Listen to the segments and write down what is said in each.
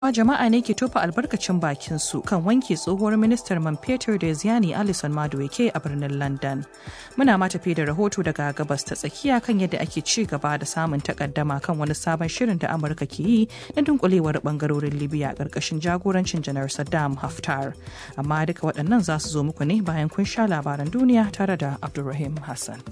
cewa jama'a ne ke tofa albarkacin bakin su kan wanke tsohuwar ministar man fetur da Ziani Alison Madueke a birnin London. Muna ma tafi da rahoto daga gabas ta tsakiya kan yadda ake ci gaba da samun takaddama kan wani sabon shirin da Amurka ke yi na dunkulewar bangarorin Libya karkashin jagorancin janar Saddam Haftar. Amma duka waɗannan za su zo muku ne bayan kun sha labaran duniya tare da Abdulrahim Hassan.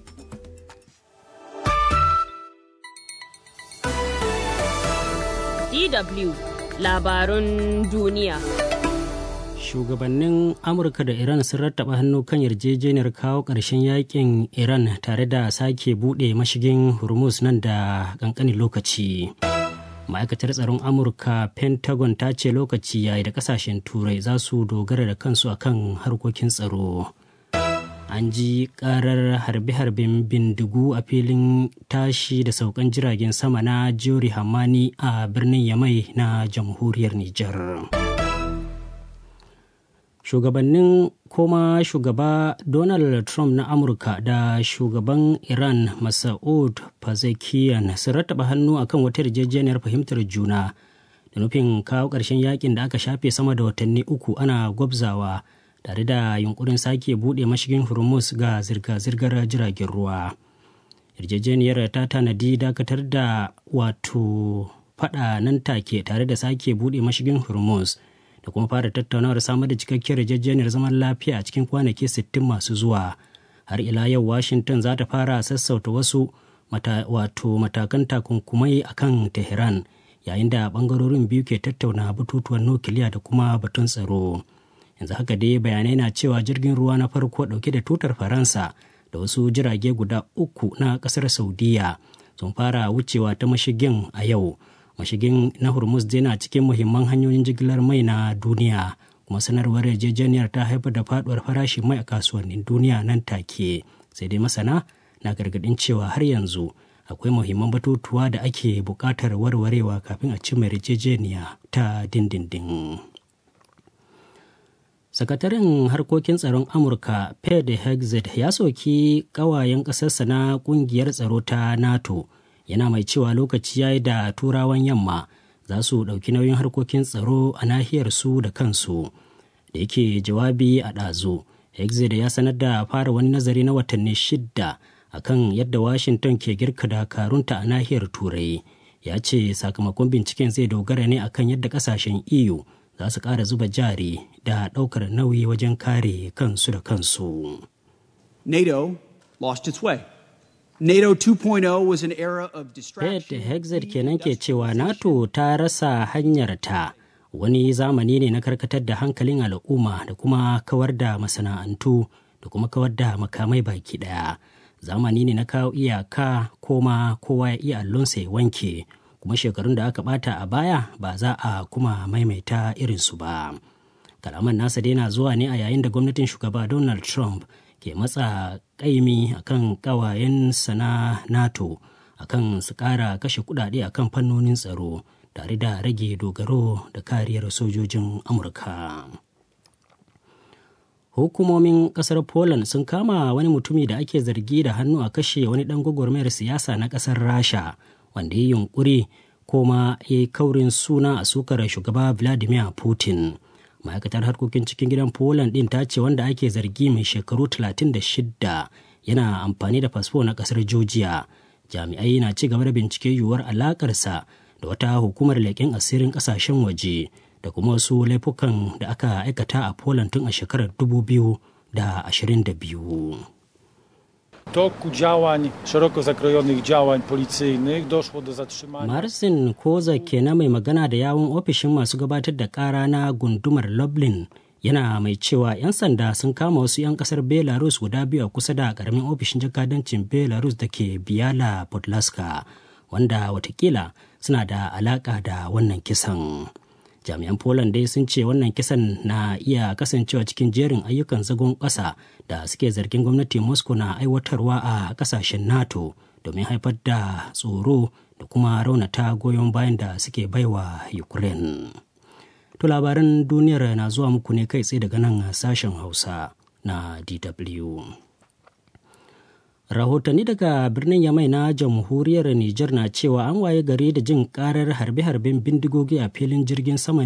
DW labarun duniya. Shugabannin Amurka da Iran sun rattaba hannu kan yarjejeniyar kawo ƙarshen yakin Iran tare da sake buɗe mashigin Hormuz nan da ƙanƙanin lokaci. Ma'aikatar tsaron Amurka Pentagon ta ce lokaci yayi da ƙasashen Turai za su dogara da kansu akan harkokin tsaro. an ji karar harbe-harben bindigu a filin tashi da saukan jiragen sama na jori hamani a birnin yamai na jamhuriyar nijar shugabannin koma shugaba donald trump na amurka da shugaban iran masaud pazekiyan sun rattaba hannu akan wata yarjejeniyar fahimtar juna da nufin kawo ƙarshen yakin da aka shafe sama da watanni uku ana gwabzawa tare da yunkurin sake buɗe mashigin hormuz ga zirga-zirgar jiragen ruwa yarjejeniyar ta tanadi dakatar da wato fada nan take tare da sake buɗe mashigin hormuz da kuma fara tattaunawar samar da cikakkiyar yarjejeniyar zaman lafiya a cikin kwanaki 60 masu zuwa har ila yau washington za ta fara sassauta wasu mata, wato matakan takunkumai akan tehran yayin da bangarorin biyu ke tattauna batutuwan nukiliya da kuma batun tsaro. yanzu haka dai bayanai na cewa jirgin ruwa na farko dauke da tutar faransa da wasu jirage guda uku na kasar saudiya sun fara wucewa ta mashigin a yau mashigin na hormuz dai na cikin muhimman hanyoyin jigilar mai na duniya kuma sanarwar yarjejeniyar ta haifar da faduwar farashin mai a kasuwannin duniya nan take sai dai masana na gargadin cewa har yanzu akwai muhimman batutuwa da ake buƙatar warwarewa kafin a cimma yarjejeniya ta dindindin. sakataren harkokin tsaron amurka ped hexet ya soki kawayen ƙasarsa na ƙungiyar tsaro ta nato yana mai cewa lokaci ya yi da turawan yamma za su ɗauki nauyin harkokin tsaro a nahiyar su da kansu da yake jawabi a ɗazu hexet ya sanar da fara wani nazari na watanni shidda akan yadda washington ke girka dakarunta a nahiyar turai ya ce sakamakon binciken zai dogara ne akan yadda ƙasashen eu za su ƙara zuba jari da ɗaukar nauyi wajen kare kansu da kansu. NATO lost its way. NATO 2.0 was an era of distraction. Ted Hexet kenan ke cewa NATO ta rasa hanyarta wani zamani ne na karkatar da hankalin al'umma da kuma kawar da masana'antu da kuma kawar da makamai baki ɗaya. Zamani ne na kawo iyaka koma kowa ya iya allonsa ya wanke. kuma shekarun da aka bata a baya ba za a kuma maimaita irinsu ba kalaman nasa dai na zuwa ne a yayin da gwamnatin shugaba donald trump ke matsa kaimi akan kawayen na nato akan su kara kashe kudade akan fannonin tsaro tare da rage dogaro da kariyar sojojin amurka hukumomin kasar poland sun kama wani mutumi da ake zargi da hannu a kashe wani dan gwagwarmayar siyasa na kasar rasha wanda ya yunkuri kuma ya yi kaurin suna a sukar shugaba vladimir putin ma'aikatar harkokin cikin gidan poland din ta ce wanda ake zargi mai shekaru 36 yana amfani da fasfo na kasar georgia jami'ai na ci gaba da bincike yiwuwar alakarsa da wata hukumar leƙen asirin ƙasashen waje da kuma wasu laifukan da aka aikata a poland tun a shekarar 2022 W toku działań, szeroko zakrojonych działań policyjnych doszło do zatrzymania. Marcin Koza kenan mai magana da yawun ofishin masu gabatar da kara na gundumar Lublin yana mai cewa 'yan sanda sun kama wasu 'yan kasar Belarus guda biyu a kusa da karamin ofishin jakadancin Belarus da ke Biyala Podlaska wanda watakila suna da alaka da wannan kisan. jami'an poland dai sun ce wannan kisan na iya kasancewa cikin jerin ayyukan zagon ƙasa da suke zargin gwamnati moscow na aiwatarwa a ƙasashen nato domin haifar da tsoro da kuma raunata goyon bayan da suke baiwa ukraine to labaran duniyar na zuwa muku ne kai tsaye daga nan sashen hausa na dw rahotanni daga birnin yamai na jamhuriyar niger na cewa an waye gari da jin karar harbe-harben bindigogi a filin jirgin sama